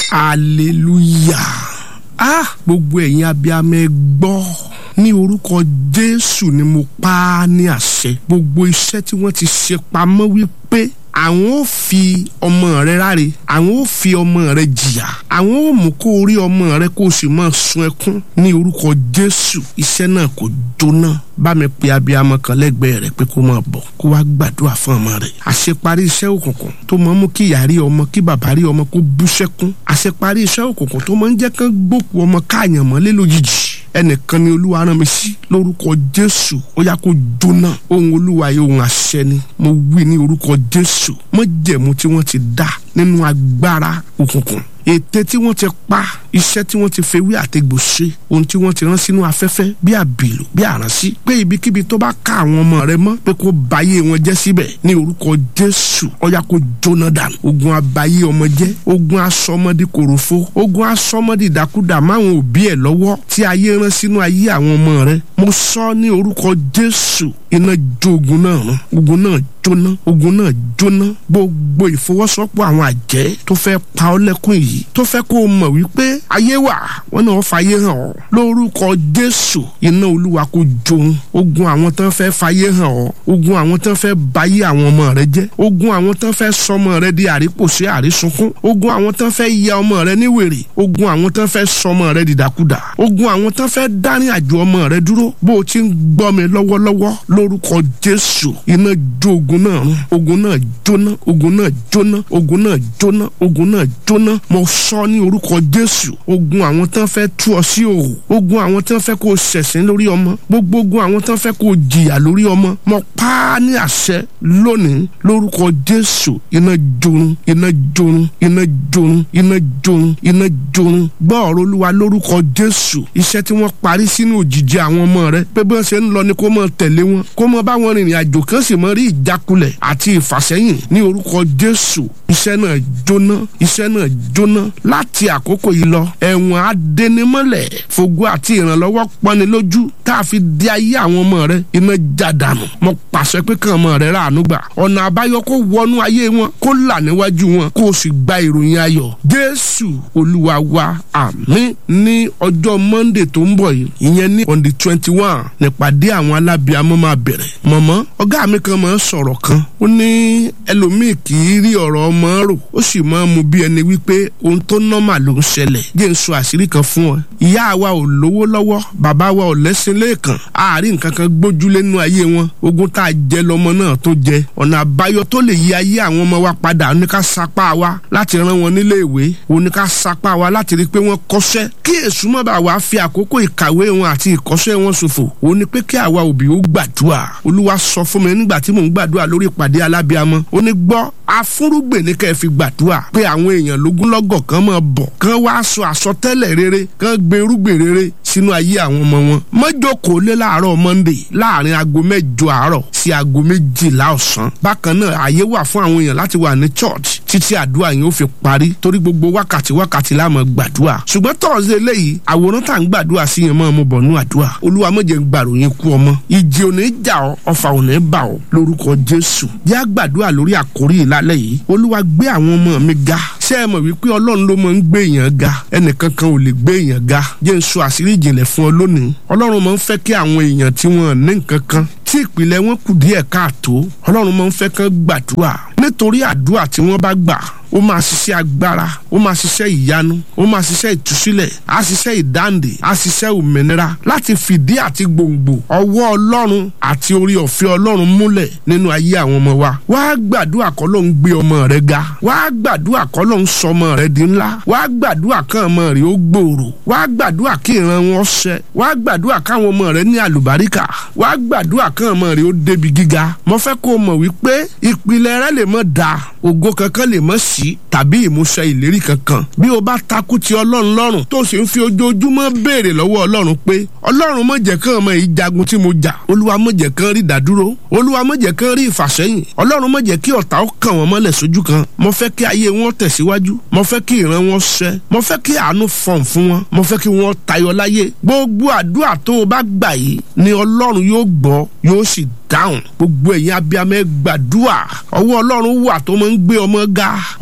hallelujah ah gbogbo ẹ̀yin abiyamọ ẹ gbọ́ ní orúkọ jésù ni mo pa á ní àṣẹ gbogbo iṣẹ́ tí wọ́n ti ṣe pamọ́ wípé àwọn ò fi ọmọ rẹ ráre àwọn ò fi ọmọ rẹ jìyà àwọn ò mú kó rí ọmọ rẹ kó o sì máa sun ẹkún ní orúkọ jésù iṣẹ́ náà kò jóná bá mi pe abiyamọ kan lẹ́gbẹ̀ẹ́ rẹ pé kó máa bọ̀ kó wá gbàdúrà fún ọmọ rẹ àṣeparí iṣẹ́ òkùnkùn tó máa ń mú kí ìyá rí ọmọ kí bàbá rí ọmọ kó bú sẹ́kún àṣeparí iṣẹ́ òkùnkùn tó máa ń jẹ́ kán gbókù ọmọ káàyàn mọ́lé lójijì ẹnìkan ni olúwa rán mi sí lórúkọ jésù ó yá kó jóná ohun olúwa yìí ohun àṣẹ ni mo wí ní orúkọ jésù májẹ̀mú tí wọ́n ti dá nínú agbára òkùnkùn ète tí wọ́n ti pa iṣẹ́ tí wọ́n ti fewé àtegbò ṣe ohun tí wọ́n ti rán sínú afẹ́fẹ́ bí àbìlù bí àránsí pé ibikíbi tó bá ká àwọn ọmọ rẹ mọ́ pé kó bayé wọn jẹ́ síbẹ̀ ní orúkọ jésù ọ̀yà kó jóná dànù ogun abayé ọmọ jẹ́ ogun asọmọdé kòròfo ogun asọmọdé ìdákúdà máwọn òbí ẹ̀ lọ́wọ́ tí ayé rán sínú ayé àwọn ọmọ rẹ mo sọ ní orúkọ jésù iná jó ogun náà rán ogun náà jóná ogun náà jóná gbogbo ìfọwọ́sọ́pọ̀ àwọn àjẹ́ tó fẹ́ pa ọ́ lẹ́kùn yìí tó fẹ́ kó o mọ̀ wípé ayé wà wọ́n náà fàyè hàn ọ́ lórúkọ jésù iná olúwa kò jóun ogun àwọn tán fẹ́ fàyè hàn ọ́ ogun àwọn tán fẹ́ bayé àwọn ọmọ rẹ jẹ́ ogun àwọn tán fẹ́ sọmọ rẹ di àrípòsí àrísunkún ogun àwọn tán fẹ́ ya ọmọ rẹ ní wèrè ogun àwọn tán fẹ́ sọmọ rẹ di dàkúdà ogun àwọn tán fẹ́ dání àjò ọmọ rẹ dúró bó o ti ń gbọ́ mi lọ́wọ́lọ́wọ́ lórúkọ jésù iná jó ogun náà run ogun náà jóná ogun náà jóná ogun náà jóná ogun náà jóná mo sọ ní orúkọ jésù ogun àwọn tán fẹ́ tú ọ sí òhò ogun àwọn tán fẹ́ kó o ṣẹ̀sín lórí ọmọ gbogbo ogun àwọn tán fẹ́ kó o jìyà lórí ọmọ mo pa á ní àṣẹ lónìí lórúkọ jésù iná jorun iná jorun iná jorun iná jorun iná jorun gbọ́ ọ̀rọ̀ olúwa lórúkọ jésù iṣẹ́ tí wọ́n parí sínú òjìji àwọn ọmọ rẹ pé bí wọ́n ṣe ń lọ ni kó mọ̀ tẹ̀lé wọn kó mọ̀ bá wọn rìnrìn àjò kan sì mọ̀ rí ìjákulẹ̀ àti ìfàsẹ́yìn ní orúkọ jésù iṣẹ́ náà jóná iṣẹ́ náà jóná láti àkókò yìí lọ ẹ̀wọ̀n adẹnimọ́lẹ̀ fògo àti ìrànlọ́wọ́ pọ́ni lójú tá a fi di ayé àwọn ọmọ rẹ iná jádànù mo pàṣẹ pé kàn ọmọ rẹ ráàánú gbà ọ̀nà àbáyọ kó wọnú ayé wọn kó là níwájú wọn kó o sì gba ìròyìn ayọ̀ jésù olúwa wa àmín ní ọjọ́ monday tó ń bọ̀ yìí ìyẹn ní on the twenty one nípàdé àwọn alábìàmọ́ máa bẹ̀rẹ̀ mọ̀mọ́ ọ̀gá mi kan máa ń sọ̀rọ̀ kan ó ní ẹlòmíì kì í rí ọ̀rọ̀ ọmọ rò ó sì máa ń mu bí ẹni wípé ohun tó nọ́mà ló ń ṣẹlẹ̀ jẹ́ ń sọ àṣírí kan fún ọ ìyá wa ò lówó lọ́wọ́ bàbá wa ò lẹ́sìn lẹ́ẹ̀kan àárín nǹkan kan gbójúlé nínú ayé wọn ogun tá a jẹ lọmọ náà tó jẹ ọ̀nà àbáyọ tó lè yí ayé àwọn ọmọ wa padà oníká sapá wa láti rán wọn nílé ìwé oníká sapá wa láti rí i pé wọ́n kọ́ṣẹ́ kí èṣù má bàa wá fi àkókò ìkàwé wọn àti ìkọ́ṣẹ́ wọn ṣòfò ó ní pé kí àwa òbí ó gbàdúrà olúwa sọ fún mi nígbà tí mò ń gbàdúrà lórí ìpàdé alábíamọ ó ní gbọ́ afúrúgbè ní kẹ́ ẹ fi gbàdúrà pé àwọn èèyàn lógúnlọ́gọ̀ kan máa bọ̀ kán wá sọ àsọtẹ́lẹ̀ rere kán gbé irúgbìn rere sínú ayé àwọn ọmọ wọn mọ́jọ́kòó lé láàárọ̀ monday láàrin aago mẹ́jọ àárọ̀ sí aago méjìlá ọ̀sán bákan náà àyè wà fún àwọn èèyàn láti wà ní church títí àdúrà yẹn ó fi parí torí gbogbo wákàtí wákàtí la máa gbàdúrà ṣùgbọ́n tọ́ọ̀sì eléyìí àwòrán tá à ń gbàdúrà sí yẹn máa mú bọ̀ nú àdúrà olúwa má jẹ́ ń gbàròyìn kú ọmọ ìjì ò ní jà ọ́ ọfà ò ní bà ọ́ lórúkọ jésù yá gbàdúrà lórí àkórí ìlálẹ́ yìí olúwa gbé àwọn ọmọ mi ga ṣé ẹ mọ̀ wípé ọlọ́run ló máa ń gbé èèyàn ga ẹnìkan kan ò lè gbé èèyàn ga jẹ́ ń sọ àṣírí ìjìnlẹ̀ fún ọ lónìí ọlọ́run máa ń fẹ́ kí àwọn èèyàn tí wọ́n ní nǹkan kan tí ìpìlẹ̀ wọn kù díẹ̀ káàtó ọlọ́run máa ń fẹ́ kán gbàdúrà nítorí àdúrà tí wọ́n bá gbà ó máa ṣiṣẹ́ agbára ó máa ṣiṣẹ́ ìyanu ó máa ṣiṣẹ́ ìtúsílẹ̀ á ṣiṣẹ́ ìdáǹdè á ṣiṣẹ́ òmìnira láti fìdí àti gbòǹgbò ọwọ́ ọlọ́run àti orí ọ̀fẹ́ ọlọ́run múlẹ̀ nínú ayé àwọn ọmọ wa wá gbàdúrà kọ́ ló ń gbé ọmọ rẹ ga wá gbàdúrà kọ́ ló ń sọ ọmọ rẹ di ńlá wá gbàdúrà kán ọmọ rẹ ó gbòòrò wá gbàdúrà kí ìran wọn ṣẹ wá gbàdúrà káwọn ọmọ rẹ ní àlùbáríkà wá gbàdúrà kán ọmọ rẹ ó débi gíga mo fẹ́ kó o mọ̀ wípé ìpìlẹ̀ rẹ lè mọ̀ dáa ògo kankan lè mọ̀ sí tàbí ìmúṣẹ ìlérí kankan bí o bá takú ti ọlọ́run lọ́rùn tó sì ń fi ojoojúmọ́ béèrè lọ́wọ́ ọlọ́run pé ọlọ́run má jẹ́ kán ọmọ yìí jagun tí mo jà olúwa má jẹ́ kán rí ìdádúró olúwa má jẹ́ kán rí ìfàsẹ́yìn ọlọ́run má jẹ́ kí ọ̀tá ó kàn wọ́n mọ́lẹ̀ sójú kan mo fẹ́ kí ayé wọn tẹ̀síwájú mo fẹ́ kí ìran wọn ṣẹ mo fẹ́ kí àánú fọ̀n fún wọn mo fẹ́ kí wọ́n tayọ láyé gbogbo àdúrà tó o bá gbà yìí ni ọlọ́run yóò gbọ́ yóò sì dáhùn gbogbo ẹ̀yin abiyamọ ẹ gbàdúrà ọwọ́ ọlọ́run wà tó máa ń gbé ọmọ ga ọwọ́ ọlọ́run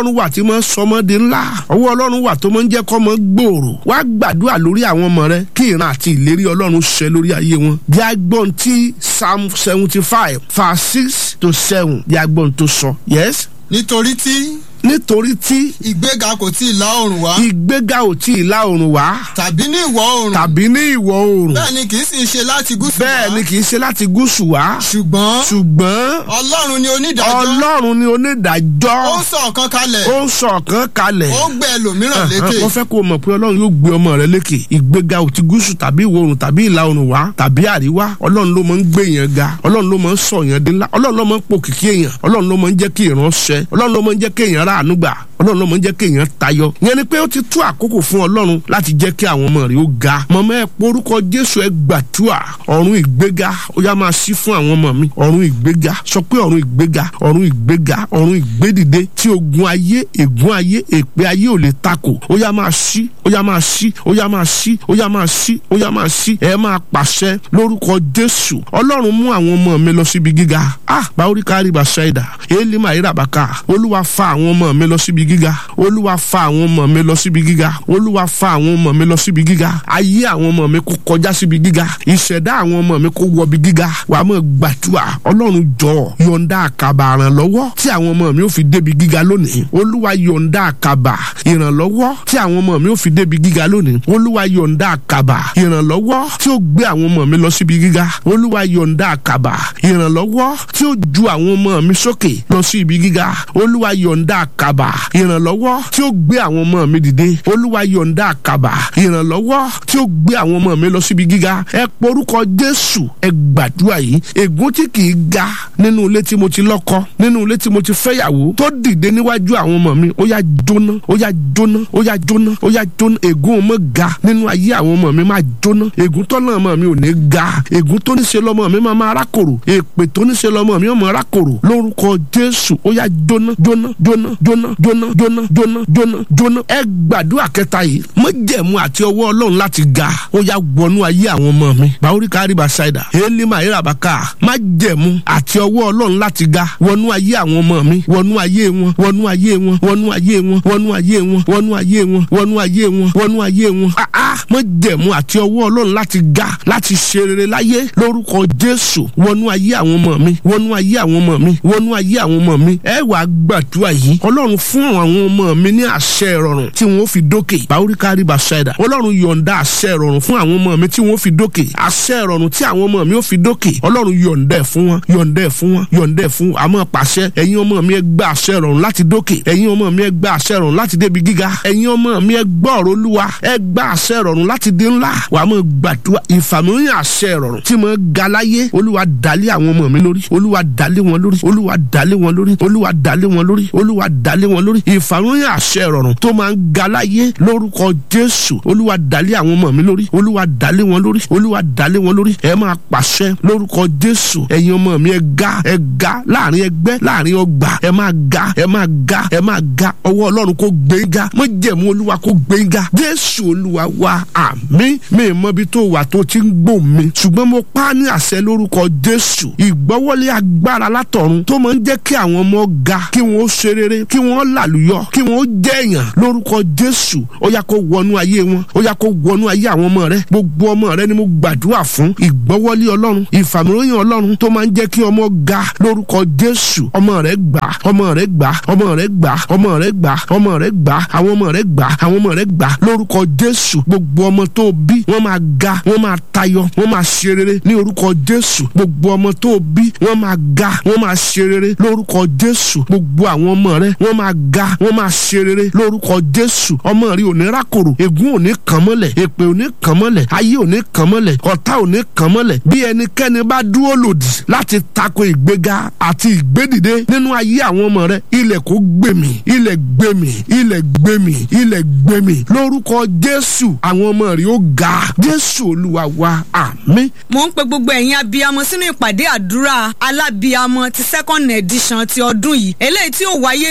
ọlọ́run wà tí máa ń sọmọdé ńlá ọwọ́ ọlọ́run wà tó máa ń jẹ́ kọ́ mọ́ gbòòrò wá gbàdúrà lórí àwọn ọmọ rẹ kí ìran àti ìlérí ọlọ́run ṣẹ lórí ayé wọn bí agbọ́n tí psalm seventy five verse six to seven bí agbọ́n tó sọ yes nítorí tí nítorí tí ìgbéga kò tí ì la oòrùn wá ìgbéga ò tí ì la oòrùn wá tàbí ní ìwọ̀ oòrùn tàbí ní ìwọ̀ oòrùn bẹ́ẹ̀ ni kì í sì ṣe láti gúúsù wá bẹ́ẹ̀ ni kì í ṣe láti gúúsù wá ṣùgbọ́n ṣùgbọ́n ọlọ́run ni onídàájọ́ ọlọ́run ni onídàájọ́ ó ń sọ ọ̀kan kalẹ̀ ó ń sọ ọ̀kan kalẹ̀ ó gbé ẹlòmíràn lékè wọ́n fẹ́ kó o mọ̀ pé ọlọ́run yóò gbé ọmọ rẹ lékè ìgbéga ò ti gúúsù tàbí ìwọ̀ oòrùn tàbí ìlà oòrùn wá tàbí àríwá ọlọ́run ló máa ń gbé èèyàn ga ọlọ́run ló máa ń sọ èèyàn dín ńlá ọlọ́run ló máa ń pòkìkí èèyàn ọlọ́run ló máa ń jẹ́ kí ìran ṣẹ ọlọ́run ló máa ń jẹ́ kí èèyàn ráàánú gbà ọlọ́run ló máa ń jẹ́ kí èèyàn tayọ yẹn ni pé ó ti tó àkókò fún ọlọ́run láti jẹ́ kí àwọn ọmọ rẹ̀ ó ga mọ̀mọ́ ẹ porúkọ jésù ẹ gbàdúrà ọ̀run ìgbéga ó yá máa ṣí fún àwọn ọmọ mi ọ̀run ìgbéga sọ pé ọ̀run ìgbéga ọ̀run ìgbéga ọ̀run ìgbédìde tí ogun ayé ègún ayé èpè ayé ò lè takò ó yá máa ṣí ó yá máa ṣí ó yá máa ṣí ó yá máa ṣí ó yá máa ṣí ẹ máa pàṣẹ lórúkọ jésù ọlọ́run mú àwọn ọmọ mi lọ síbi gíga ah báwórí kárí bàṣẹ́dà èlì màírà bàkà olúwa fa àwọn ọmọ mi lọ síbi gíga olúwa fa àwọn ọmọ mi lọ síbi gíga olúwa fa àwọn ọmọ mi lọ síbi gíga ayé àwọn ọmọ mi kó kọjá síbi gíga ìṣẹ̀dá àwọn ọmọ mi kó wọbi gíga wàá mọ̀ gbàdúrà ọlọ́run jọ yọ̀ǹda àkàbà ìrànlọ́wọ́ tí àwọn ọmọ mi ò fi débi gíga lónìí olúwa yọ̀ǹda àkàbà ìrànlọ́wọ́ tí àwọn ọmọ mi ò fi débi gíga lónìí olúwa yọ̀ǹda àkàbà ìrànlọ́wọ́ tí ó gbé àwọn ọmọ mi lọ síbi gíga olúwa yọ̀ǹda àkàbà ìrànlọ́wọ́ tí ó ju àwọn ọmọ mi sókè lọ sí ibi gíga olúwa yọ̀ǹda àkàbà ìrànlọ́wọ́ tí ó gbé àwọn ọmọ mi dìde olúwa yọ̀ǹda àkàbà ìrànlọ́wọ́ tí ó gbé àwọn ọmọ mi lọ síbi gíga ẹ porúkọ jésù ẹ gbàdúrà yìí ègún tí kì í ga nínú ilé tí mo ti lọ́kọ nínú ilé tí mo ti fẹ́yàwó tó dìde níwájú àwọn ọmọ mi ó yá jóná ó yá jóná ó yá jóná ó yá jóná ègún ọmọ ga nínú ayé àwọn ọmọ mi máa jóná ègún tọ́nà ọmọ mi ò ní ga ègún tó ní ṣe lọ́mọ mi máa máa rákòrò èpè tó ní ṣe lọ́mọ mi ò mọ̀ rákòrò lórúkọ jésù ó yá jóná jóná jóná jóná jóná jóná jóná jóná jóná ẹ gbàdúrà kẹta yìí májẹ̀mú àti ọwọ́ ọlọ́run láti ga ó yá wọnú ayé àwọn ọmọ mi báwórí kárí bá ṣáìdà élímà ìràbàkà májẹ̀mú àti ọwọ́ ọlọ́run láti ga wọnú ayé àwọn ọmọ mi wọnú ayé wọn wọnú ayé wọn wọnú ayé wọn wọnú ayé wọn wọnú ayé wọn wọnú ayé wọn wọnú ayé wọn áá májẹ̀mú àti ọwọ́ ọlọ́run láti ga láti ṣe rere láyé lórúkọ jésù wọnú ayé àwọn ọmọ mi wọnú ayé àwọn ọmọ mi wọnú ayé àwọn ọmọ mi ẹ wàá gbàdúrà yìí ọlọ́run fún àwọn ọmọ mi ní àṣẹ ìrọ̀rùn tí wọ́n fi dókè báwórí kárí bá ṣáìdà ọlọ́run yọ̀ǹda àṣẹ ìrọ̀rùn fún àwọn ọmọ mi tí wọ́n fi dókè àṣẹ ìrọ̀rùn tí àwọn ọmọ mi ó fi dókè ọlọ́run yọ̀ǹda ẹ̀ fún wọn yọ̀ǹda ẹ̀ fún wọn yọ̀ǹda ẹ̀ fún wọn àmọ́ pàṣẹ ẹ̀yin ọmọ mi ẹ gba àṣẹ ìrọ̀rùn láti dókè ẹ̀yin ọmọ mi ẹ gba àṣẹ ìrọ̀rùn láti débi gíga ẹ̀yin ọmọ mi ẹ gbọ́ ọ̀rọ̀ olúwa ẹ gba àṣẹ ìrọ̀rùn láti dé ńlá wàá mọ̀ gbàdúrà ìfàmìlíyàn àṣẹ ìrọ̀rùn tí mo ga láyé olúwa dálé àwọn ọmọ mi lórí olúwa dálé wọn lórí olúwa dálé wọn lórí olúwa dálé wọn lórí olúwa dálé wọn lórí ìfàmìlíyàn àṣẹ ìrọ̀rùn tó máa ń ga láyé lórúkọ jésù olúwa dálé àwọn ọmọ mi lórí olúwa dálé wọn lórí olúwa dálé wọn lórí ẹ máa pàṣẹ lórúkọ jésù ẹ̀yin ọmọ mi ẹ ga ẹ ga láàrin ẹgbẹ́ láàrin ọgbà ẹ máa ga ẹ máa ga ẹ máa ga ọwọ́ ọlọ́run kó gbé ga mọ́jẹ̀mú olúwa kó gbé ga jésù olúwa wa àmín mi mọ ibi tó wà tó ti ń gbò mí ṣùgbọ́n mo pa á ní àṣẹ lórúkọ jésù ìgbọ́wọ́lé agbára látọ̀run tó máa ń jẹ́ kí àwọn ọmọ ga kí wọ́n ṣe rere kí wọ́n làlùyọ kí wọ́n jẹ́ èèyàn lórúkọ jésù ó yá kó wọnú ayé wọn ó yá kó wọnú ayé àwọn ọmọ rẹ gbogbo ọmọ rẹ ni mo gbàdúrà fún ìgbọ́wọ́lé ọlọ́run ìfàmìlóyìn ọlọ́run tó máa ń jẹ́ kí ọmọ ga lórúkọ jésù ọmọ rẹ gbà ọmọ rẹ gbà ọmọ rẹ gbà ọmọ rẹ gbà ọmọ rẹ gbà àwọn ọmọ rẹ gbà àwọn ọmọ rẹ gbà lórúkọ jésù gbogbo ọmọ tó bí wọ́n máa ga wọ́n máa tayọ wọ́n máa ṣe rere ní orúkọ jésù gbogbo ọmọ tó bí wọ́n máa ga wọ́n máa ṣe rere lórúkọ jésù gbogbo àwọn ọmọ rẹ wọ́n máa ga wọ́n máa ṣe rere lórúkọ jésù ọmọ rí ò ní rákòrò ègún ò ní kàn mọ́lẹ̀ èpè ò ní kàn mọ́lẹ̀ ayé ò ní kàn mọ́lẹ̀ ọ̀tá ò ní kàn mọ́lẹ̀ bí ẹnikẹ́ni bá dúró lòdì láti tako ìgbéga àti ìgbédìde nínú ayé àwọn ọmọ rẹ ilẹ̀ kò gbèmí ilẹ̀ gbèmí ilẹ̀ gbèmí ilẹ̀ gbèmí lórúkọ jésù àwọn ọmọ rí ó ga jésù olúwa wa àmín. mo ń pe gbogbo ẹ̀yin abiyamọ sínú ìpàdé àdúrà alábiyamọ ti second edition ti ọdún yìí eléyìí tí ó wáyé ní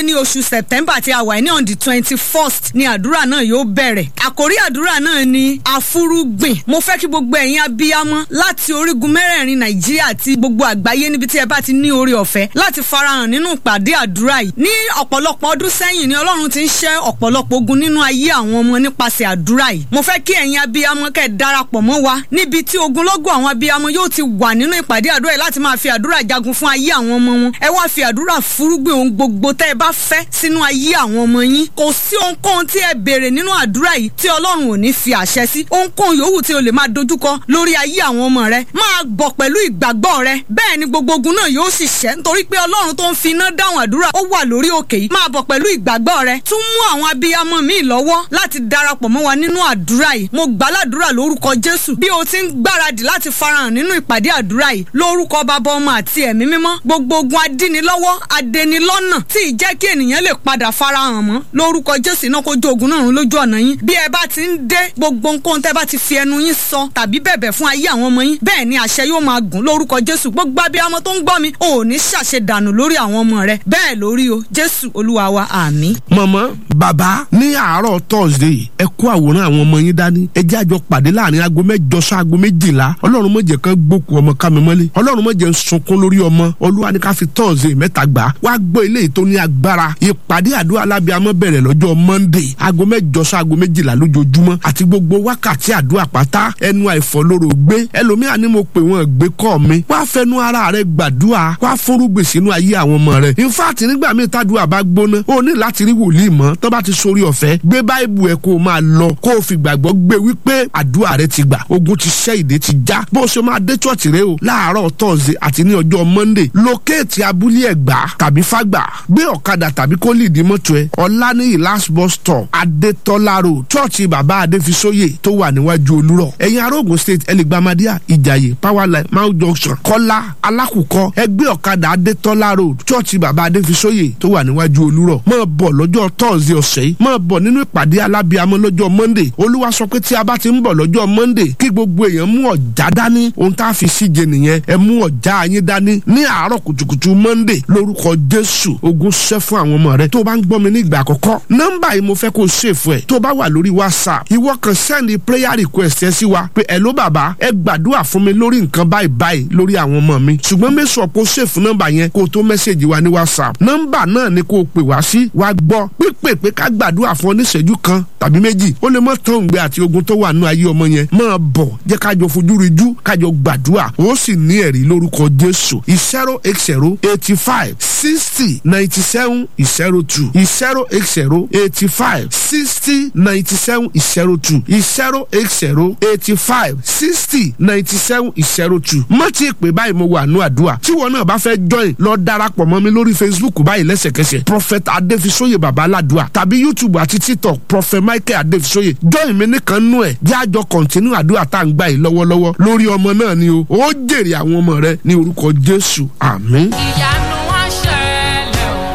ní oṣù september tí a wà ní on the twenty first ni àdúrà náà yóò bẹ̀rẹ̀ àkórí àdúrà náà ni àfúrúgbìn mo fẹ́ kí gbogbo ẹ̀yin abiyamọ láti orígun mẹ́rẹ̀ẹ̀rin nàìjíríà àti gbogbo àgbáyé níbi tí ẹ bá ti ní oore ọ̀fẹ́ láti farahàn nínú ìpàdé àdúrà yìí ní ọ̀pọ̀lọpọ̀ ọdún sẹ́yìn ni ọlọ́run ti ń ṣẹ́ ọ̀pọ̀lọpọ̀ ogun nínú ayé àwọn ọmọ nípasẹ̀ àdúrà yìí mo fẹ́ kí ẹ̀yin abiyamọ kẹ́ ẹ darapọ̀ mọ́ wa níbi tí ogunlọ́gọ̀ àwọn abiyamọ yóò ti wà nínú ìpàdé àdúrà yìí láti máa fi àdúrà jagun fún ayé àwọn ọmọ wọn ẹ wá fi àdúrà fúrúgbìn ohun gbogbo tẹ́ ẹ bá fẹ́ sínú ayé àwọn ọmọ yín kò sí ohunkóhun tí ẹ béèrè nínú àdúrà yìí tí ọlọ́run ò ní fi àṣẹ sí ohunkóhun yòówù tí o lè máa dojúkọ lórí ayé àwọn ọmọ rẹ máa bọ̀ pẹ̀lú ìgbàgbọ́ rẹ bẹ́ẹ̀ ni gbogbo ogun náà yóò sì ṣẹ́ nítorí pé ọlọ́run tó ń fi iná dáhùn àdúrà ó wà lórí òkè yìí máa bọ̀ pẹ̀lú ìgbàgbọ́ rẹ tún mú àwọn abiyamọ míì lọ́wọ́ láti darapọ̀ mọ́ wa nínú àdúrà yìí mo gbàládùra lórúkọ jésù bí o ti ń gbáradì láti farahàn nínú ìpàdé àdúrà yìí lórúkọ bàbá ọmọ àti ẹ̀mí mímọ́ gbogbo ogun adínilọ́wọ́ adẹnilọ́nà tí ì jẹ́ kí ènìyàn lè padà farahàn mọ́ lórúkọ jésù iná kó jó ogun náà run lójú ọ̀nà yín bí ẹ bá ti ń dé gbogbo nǹkan tẹ́ bá ti fi ẹnu yín sọ tàbí bẹ̀bẹ̀ fún ayé àwọn ọmọ yín bẹ́ẹ̀ ni àṣẹ yóò máa gùn lórúkọ jésù gbogbo abiyamọ tó ń gbọ́ mi ò ní ṣàṣe dànù lórí àwọn ọmọ rẹ bẹ́ẹ̀ lórí o jésù olúwa wa àmín. mọ̀mọ́ bàbá ní àárọ̀ thursday ẹ kó àwòrán àwọn ọmọ yín dání ẹ jẹ́ àjọ pàdé láàrin aago mẹ́jọ sí aago méjìlá ọlọ́run má jẹ́ kán gbókù ọmọ ká mi mọ́lé ọlọ́run má jẹ́ ń sunkún lórí ọmọ olúwa ní ká fi thursday mẹ́ta gbà wá gbọ́ ilé yìí tó ní agbára ìpàdé àdúrà alábíàmọ́ bẹ̀rẹ̀ lọ́jọ́ monday aago mẹ́jọ sí aago méjìlá lójoojúmọ́ àti gbogbo wákàtí àdúrà pátá ẹnu àìfọlóró gbé ẹlòmíà ni mo pè wọ́n gbé kọ́ mi wá fẹnu ara rẹ gbàdúrà wá fúrúgbìn sínú ayé àwọn ọmọ rẹ in fact nígbà míì tádùá bá gbóná o ní láti rí wòlíì mọ́ tó bá ti sórí ọ̀fẹ́ gbé báìbù ẹ kó o máa lọ kó o fi gbàgbọ́ gbé wípé àdúrà rẹ ti gbà ogun ti ṣẹ́ ìdè ti já bó o ṣe máa dé chọ́ọ̀chì rẹ o láàárọ̀ tọ́sídẹ̀ẹ́ àti ní ọjọ́ monday lókèétì abúlé ẹ̀gbá tàbí fágbà gbé ọ̀kadà tàbí kó lìdí mọ́tò ẹ ọ̀lànìyí last bus stop adétọ́lá road chọ́ọ̀chì bàbá adéfisóyè tó wà níwájú olúrọ̀ ẹ̀yin arógun state ẹlẹ́gbàmádíà ìjàyè powerline mount junction kọ́lá alákùkọ ẹgbẹ́ ọ̀kadà adétọ́lá road chọ́ọ̀chì bàbá adéfisóyè tó wà níwájú olúrọ̀ máa bọ̀ lọ́jọ́ tọ́sídẹ̀ẹ́ ọ̀sẹ̀ yìí máa bọ̀ nínú ìpàdé alábíàmọ́ lọ́jọ́ monday olúwa sọ pé tí a bá ti ń bọ̀ lọ́jọ́ monday kí gbogbo èèyàn mú ọ̀já dání ohun tá a fi síje nìyẹn ẹ mú ọ̀já yín dání ní àárọ̀ kùtùkùtù monday lórúkọ jésù ogun ṣẹ́ fún àwọn ọmọ rẹ tó bá ń gbọ́ mi ní ìgbà àkọ́kọ́ nọ́mbà yìí mo fẹ́ kó o ṣèfù ẹ̀ tó bá wà lórí whatsapp ìwọ kan sẹ́ndì prayer request ẹ sí wa pé ẹ ló bàbá ẹ gbàdúrà fún mi lórí nǹkan báyìí báyìí lórí àwọn ọmọ mi ṣùgbọ́n mẹ́sàn kó ṣèfù nọ́mbà yẹn kó o tó mẹ́sẹ̀gì wa ní whatsapp nọ́mbà náà ni kó o pè wá sí wa gbọ́ pípè pé ká gbàdúrà fún ọ níṣẹ́jú kan tàbí méjì ó lè mọ tán òǹgbẹ àti ogun tó wà nínú ayé ọmọ yẹn máa bọ̀ jẹ́ kájọ fojú rijú kájọ gbàdúrà ó sì ní ẹ̀rí lórúkọ jésù zero eight zero eighty five sixty ninety seven zero two zero eight zero eighty five sixty ninety seven zero two zero eight zero eighty five sixty ninety seven zero two má ti pè báyìí mo wà nù àdúrà tí wọn náà bá fẹ́ join lọ darapọ̀ mọ́ mi lórí facebook báyìí lẹ́sẹ̀kẹsẹ̀ prophet adéfisóyè baba aládùá tàbí youtube àti tiktok prophet michael adéfisóyè join mi nìkan nú ẹ̀ jẹ́ àjọ continue àdúrà tá à ń gbà yìí lọ́wọ́lọ́wọ́ lórí ọmọ náà ni o ó jèrè àwọn ọmọ rẹ ní orúkọ jésù àmín. ìyanu wá ṣẹlẹ̀ o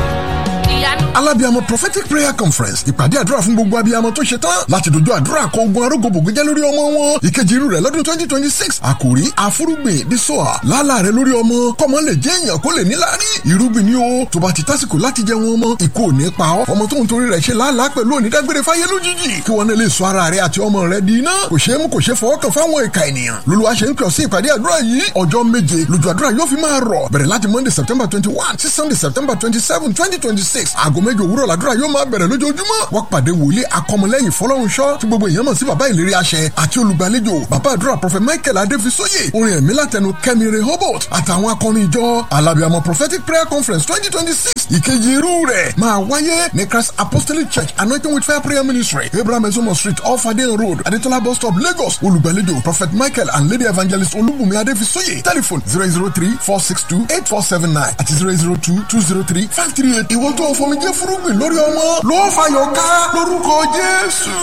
ìyanu. alábíàmọ prophetic prayer conference ìpàdé àdúrà fún gbogbo abiyamọ tó ṣe tán láti dojú àdúrà kọ ogun arógbòbògbé jẹ́ lórí ọmọ wọn ìkejì irú rẹ̀ lọ́dún twenty twenty six àkòrí àfúrúgbìn dísọ́à lálà rẹ̀ lórí ọmọ kọ́mọ lè jẹ́ èèyàn kó lè níláárí irúgbìn ni ó tó bá ti tásìkò láti jẹ wọn ọmọ ikú ò ní pa ọ́ ọmọ tó ń torí rẹ̀ ṣe lálàá pẹ̀lú onídágbére fáyé lójijì kí wọn lè sọ ara rẹ̀ àti ọmọ rẹ̀ di iná kò ṣeé mú kò ṣeé fọwọ́ kàn fáwọn ìka ènìyàn lolúwa ṣe ń pè ọ́ sí ìpàdé àdúrà yìí ọjọ́ méje lójú àdúrà yóò fi máa rọ̀ bẹ̀rẹ̀ láti monday september twenty one sí sunday september twenty seven twenty twenty six aago méje òwúrọ̀ làdúrà yóò máa bẹ̀rẹ̀ lójoojúmọ́ wọ́n pàdé wòlíì akọmọlẹ́yìn fọlọ́runṣọ́ tí gbogbo èèyàn mọ̀ sí bàbá ìlérí àṣẹ àti olùgbàlejò bàbá àdúrà prophet michael adéfisóyè orin ẹ̀mí látẹnu kẹ́mi rehoboth àtàwọn akọrin ìjọ alábìàmọ prophetic prayer conference twenty twenty six ìkejì irú rẹ̀ máa wáyé ní christ apostolic church anointing with fire prayer ministry abraham ezomo street off adeyan road adetola bus stop lagos olùgbàlejò prophet michael and lady evangelist olúbùnmi adéfisóyè telephone zero zero three four six two eight four seven nine àti zero zero two two zero three five three eight ìwọ́n tó fọmijẹ́ fúrúgbìn lórí ọmọ ló fàyọ̀ ká lórúkọ jésù.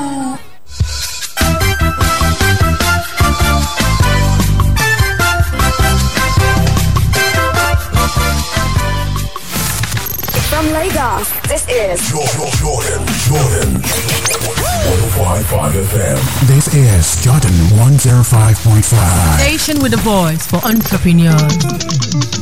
From Lagos, this is Jordan, Jordan, Jordan. 105.5 FM. This is Jordan 105.5. Station with a voice for entrepreneurs.